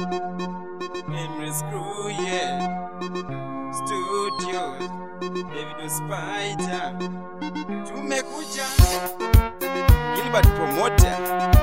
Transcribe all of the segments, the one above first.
Memory Screw, yeah. Studios, David Spider. Tumekuja. Gilbert Promoter.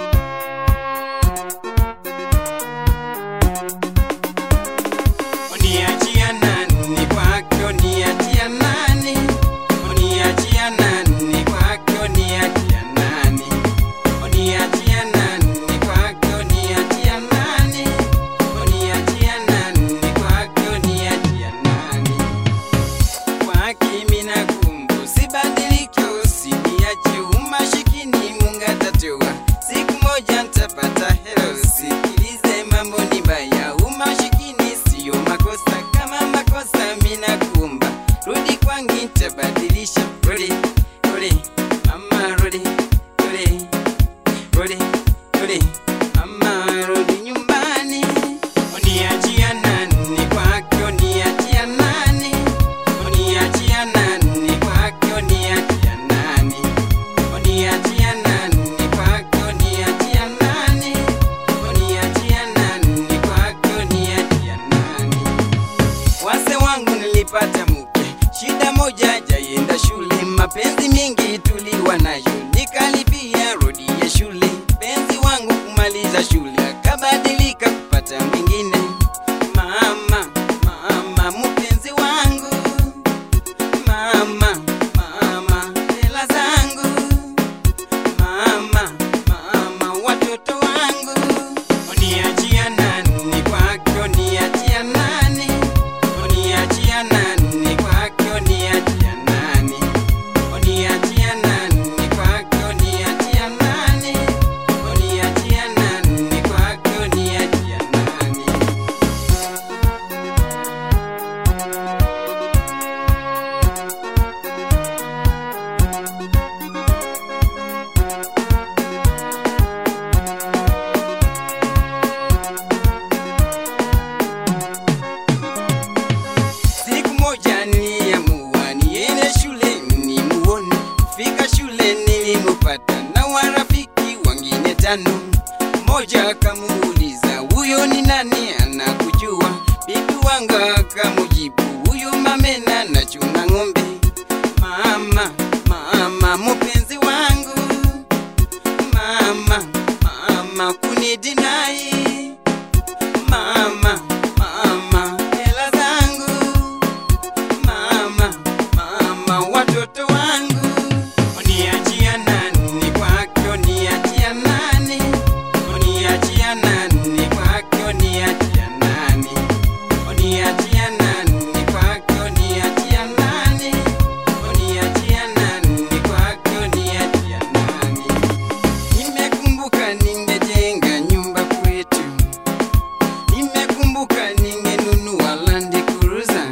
Uniachia nani kwake, uniachia nani? Uniachia nani kwake, uniachia nani? Uniachia nani kwake, uniachia nani? Uniachia nani kwake, uniachia nani? Kwake mina kumbu sibadilike, usiniache umashikini, Mungu atatoa siku moja nitapata helo. Sikilize, mambo ni mbaya, umashikini sio makosa. Kama makosa mina kumba, rudi kwangu nitabadilisha. Rudi, rudi, mama, rudi, rudi, rudi, rudi, mama, rudi nyumbani. Uniachia nani kwake, uniachia nani? Uniachia nani kwake, uniachia nani? Uniachia nani kwake, uniachia nani? Uniachia nani kwake, uniachia nani? Wase wangu nilipata mke, shida moja jaienda shule, mapenzi mengi tuliwa nayo, nikalipia rodi ya shule. Penzi wangu kumaliza shule, akabadilika kupata mwingine. Mama, mama, mpenzi wangu, mama, mama, hela zangu mama, mama, watoto wangu, uniachia nani kwake, uniachia nani? Uniachia nani kwake, uniachia nani? Uniachia nani kwake, uniachia nani? Uniachia nani kwake, uniachia nani? Siku moja niliamua niende shule nimuone. Fika shule nilimupata na warafiki wengine tano. Mmoja akamuuliza huyo ni nani, anakujua? Bibi wangu akamujibu huyo mamena nachunga ng'ombe. Mama, mama, mpenzi wangu, mama, mama, kunidinai mama, mama, hela zangu mama, mama, watoto wangu, uniachia nani kwake, uniachia nani? Uniachia nani kwake, uniachia nani? Uniachia nani kwake, uniachia nani? Uniachia nani kwake, uniachia nani? Nimekumbuka ningejenga nyumba kwetu Nimekumbuka ningenunua Land Cruiser.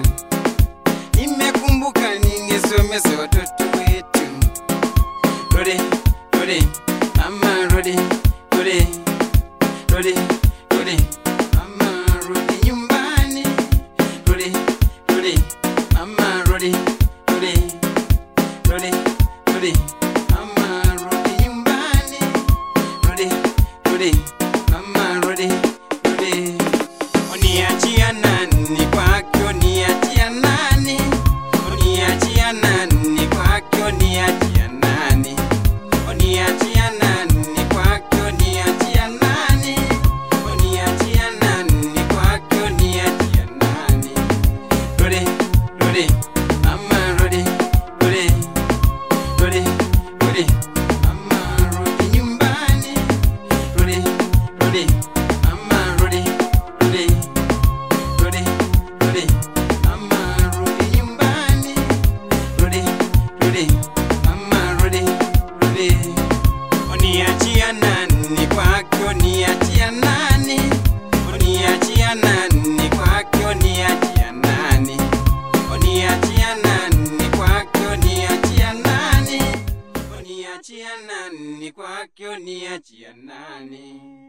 Nimekumbuka ningesomesa watoto wetu. Rudi, rudi, mama rudi, rudi, rudi, rudi, mama rudi nyumbani. Rudi, rudi, mama rudi, rudi, rudi, rudi, mama rudi nyumbani. Rudi, rudi, mama rudi, rudi. Uniachia nani kwake, uniachia nani? Uniachia nani kwake, uniachia nani? Uniachia nani kwake, uniachia nani? Uniachia nani kwake, uniachia nani? Rudi, rudi, mama rudi, rudi, rudi, rudi, mama rudi nyumbani. Rudi, rudi, mama rudi, rudi, rudi, rudi, mama rudi nyumbani. Rudi, rudi, mama rudi, rudi. Uniachia nani kwake, uniachia nani? Uniachia nani kwake, uniachia nani? Uniachia nani kwake, uniachia nani? Uniachia nani kwake, uniachia nani?